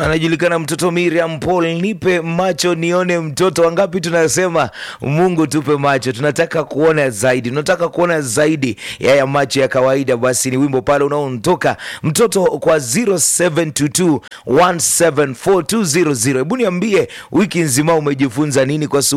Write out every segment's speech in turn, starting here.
anajulikana mtoto Miriam Paul, nipe macho nione mtoto. Wangapi tunasema Mungu tupe macho, tunataka kuona zaidi, tunataka kuona zaidi ya ya macho ya kawaida. Basi ni wimbo pale unaontoka mtoto kwa 0722174200. Hebu niambie wiki nzima umejifunza nini kwa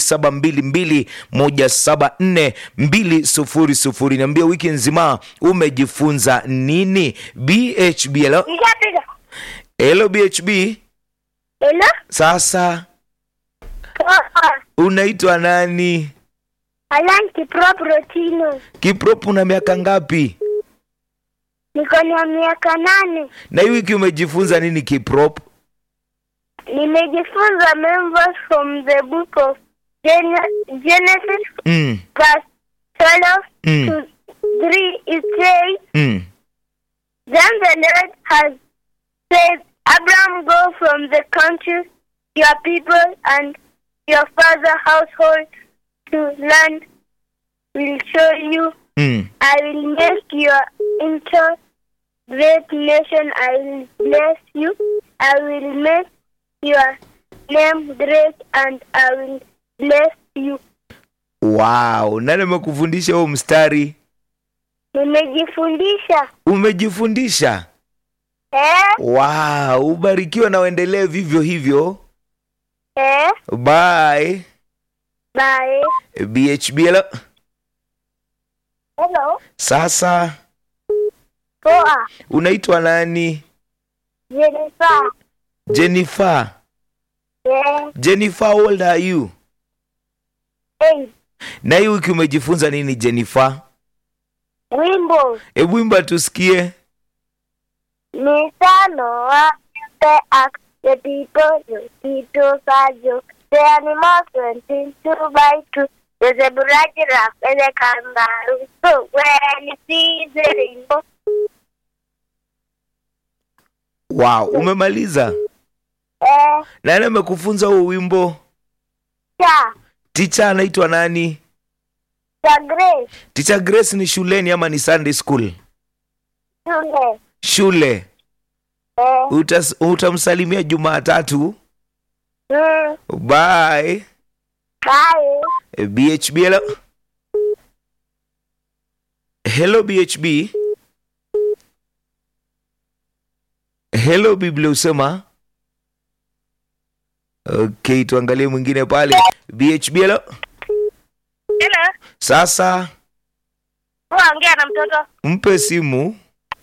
0722174200. Niambie wiki nzima umejifunza nini? BHB hello? Nishapiga. Hello BHB. Hello? Sasa Poa. unaitwa nani? Alan Kiprop Rotino. Kiprop, una miaka ngapi? Niko na miaka nane. Na hii wiki umejifunza nini Kiprop? Nimejifunza members from the book of Gen- Genesis Mm, verse 12 Mm. to 3. It says, mm. Then the Lord has said, Abraham, go from the country, your people, and your father's household to land will show you. Mm. I will make you into great nation. I will bless you. I will make your name great, and I will bless you. Wow, nani amekufundisha huo mstari? Nimejifundisha Umejifundisha? eh, Wow, ubarikiwe na uendelee vivyo hivyo. eh, Bye. bye. BHB hello? Hello. Sasa Poa. unaitwa nani? Jennifer. Jennifer. Yeah. Jennifer, how old are you? Hey. Na hii wiki umejifunza nini Jennifer? Wimbo. Hebu imba tusikie. Mifano wa the act the people the people sajo the animals went in two by two the zebra giraffe and the kangaroo so when you see the rainbow Wow, umemaliza? eh Nani amekufunza huo wimbo? cha Teacher anaitwa nani? cha grace Teacher Grace ni shuleni ama ni Sunday school? shule Shule. eh Utas, utamsalimia Jumatatu. mm, Bye. bye BHB hello. Hello BHB. Hello Biblia usema. Okay, tuangalie mwingine pale. BHB hello. hello Sasa ongea na mtoto mpe simu.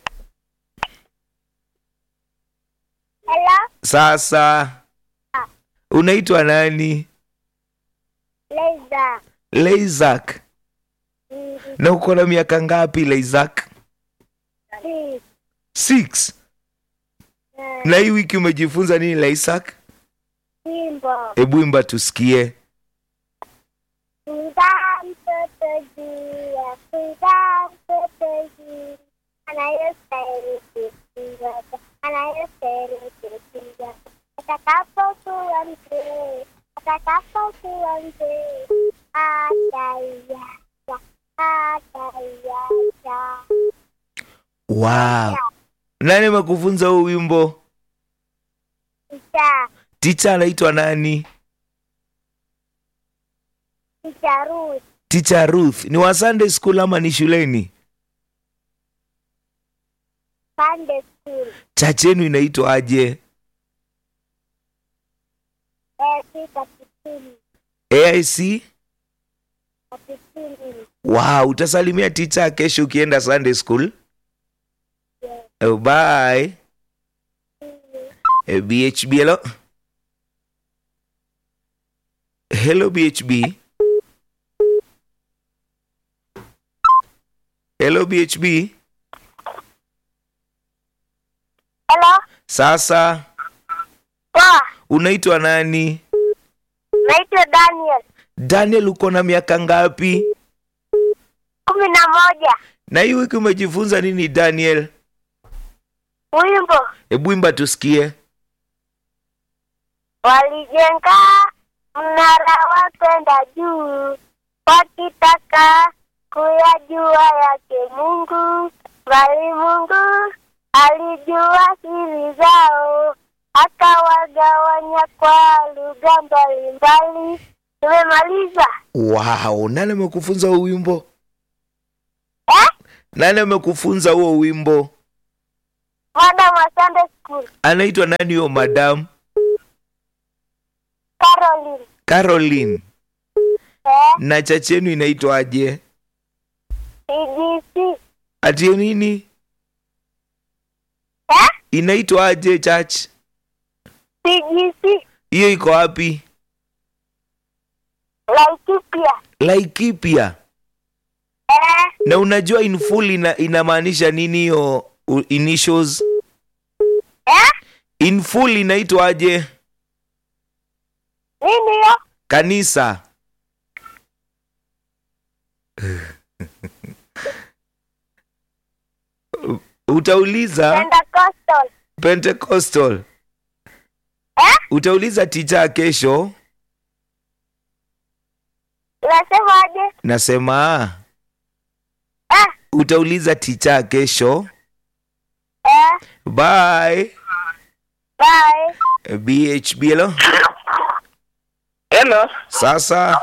hello Sasa unaitwa nani? Leza Leizak. Na uko na miaka ngapi Leizak? Six. Na hii wiki umejifunza nini Leizak? Simbo Hebu imba tusikie. Kuda mtoto juu ya kuda mtoto juu anayostahili kusifiwa, anayostahili kusifiwa. Atakapokuwa mzee, atakapokuwa mzee, ataiacha, ataiacha. Wow. Nani amekufunza huu wimbo? Kisha Ticha anaitwa nani? kicharusi Ticha Ruth. Ni wa Sunday school ama ni shuleni? Sunday school Church yenu inaitwa aje? esi katikini AIC? katikini Wow, utasalimia ticha kesho ukienda Sunday school? Oh, bye. Eh, BHB hello. Hello BHB. Hello BHB. Hello Sasa poa unaitwa nani? naitwa Daniel Daniel, uko na miaka ngapi? kumi na moja Na hii wiki umejifunza nini Daniel? wimbo Hebu imba tusikie. walijenga mnara wa kwenda juu wakitaka kuyajua yake Mungu, bali Mungu alijua siri zao, akawagawanya kwa lugha mbalimbali. Tumemaliza Wow, nani amekufunza huo wimbo? eh? Nani amekufunza huo wimbo? Madam wa Sunday School Anaitwa nani huyo madam? Caroline Caroline. eh? Na chachi yenu inaitwaje? CGC Ati nini? eh? Inaitwaje church? CGC Hiyo iko wapi? Laikipia Laikipia. eh? Na unajua in full ina, inamaanisha nini hiyo u- initials? eh? In full inaitwaje? Nini hiyo? Kanisa. Utauliza Pentecostal Pentecostal. eh? Utauliza ticha kesho. Unasemaje? Nasema eh? utauliza ticha kesho. eh? Bye. Bye. BHB hello. Hello. Sasa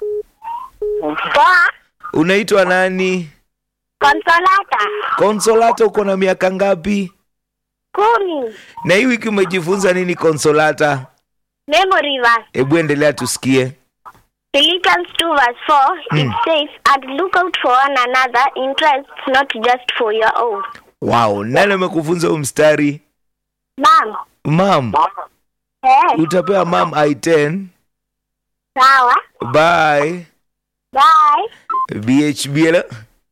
Poa. unaitwa nani? Consolata Consolata uko na miaka ngapi? kumi. Na hii wiki umejifunza nini Consolata? Memory verse. Hebu endelea tusikie. Philippians 2 verse 4, it says, And look out for one another in Christ, not just for your own. Wow, nani amekufunza huu mstari? Mom. Mam, Eh, utapewa mam I10. sawa. Bye. Bye. BHB hello.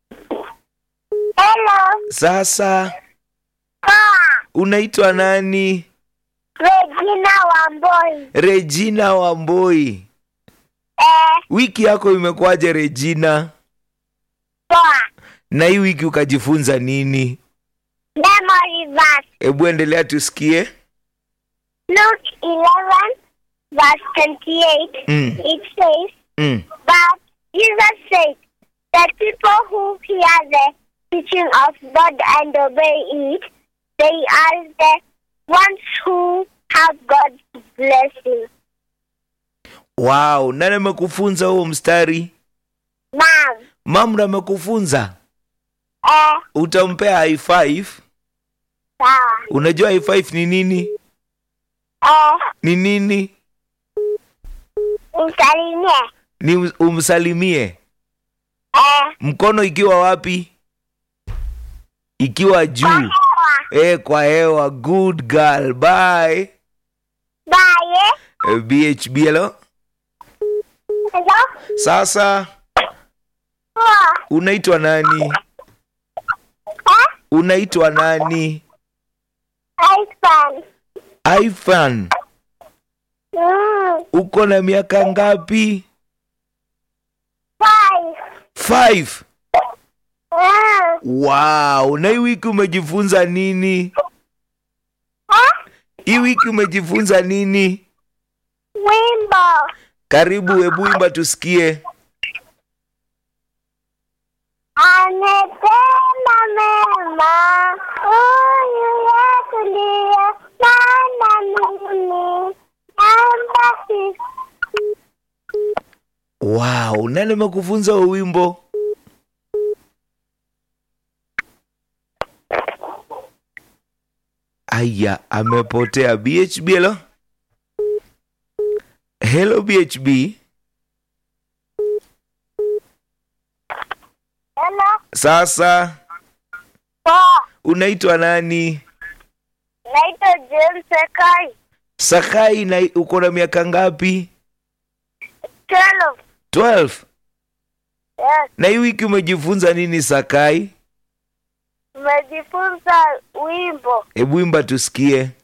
Hello. Sasa Poa. unaitwa nani? Regina Wamboi. Regina Wamboi. Eh, Wiki yako imekuwaje Regina? poa. Na hii wiki ukajifunza nini? Memory verse. Hebu endelea tusikie. Luke 11 verse 28. Mm. It says, Mm. But Jesus said that people who hear the teaching of God and obey it, they are the ones who have God's blessing. Wow, nani amekufunza huo mstari? Mom, Mam ndo amekufunza. eh, Utampea high five. sawa. Unajua high five ni nini? Eh, Ni nini? msalimie. Ni um- umsalimie. Eh, Mkono ikiwa wapi? Ikiwa juu. hewa. Eh, kwa hewa. Good girl. Bye. Bye. Eh, BHB hello. Hello? Sasa Poa. unaitwa nani? Eh, Unaitwa nani? iPhone. Ifan. Mm, Uko na miaka ngapi? five. Five. Mm, Wow, na hii wiki umejifunza nini? eh, Hii wiki umejifunza nini? wimbo. Karibu, hebu imba tusikie. Ametenda mema huyu Yesu ndiye maana mimi namba sisi. Wow, nani amekufunza huo wimbo? Aya, amepotea. BHB hello. Hello BHB. Hello, Sasa poa. unaitwa nani? Naitwa James Sekai. Sakai na uko na miaka ngapi? Twelve. 12. Yes. Na hii wiki umejifunza nini Sakai? Tumejifunza wimbo. Hebu imba tusikie.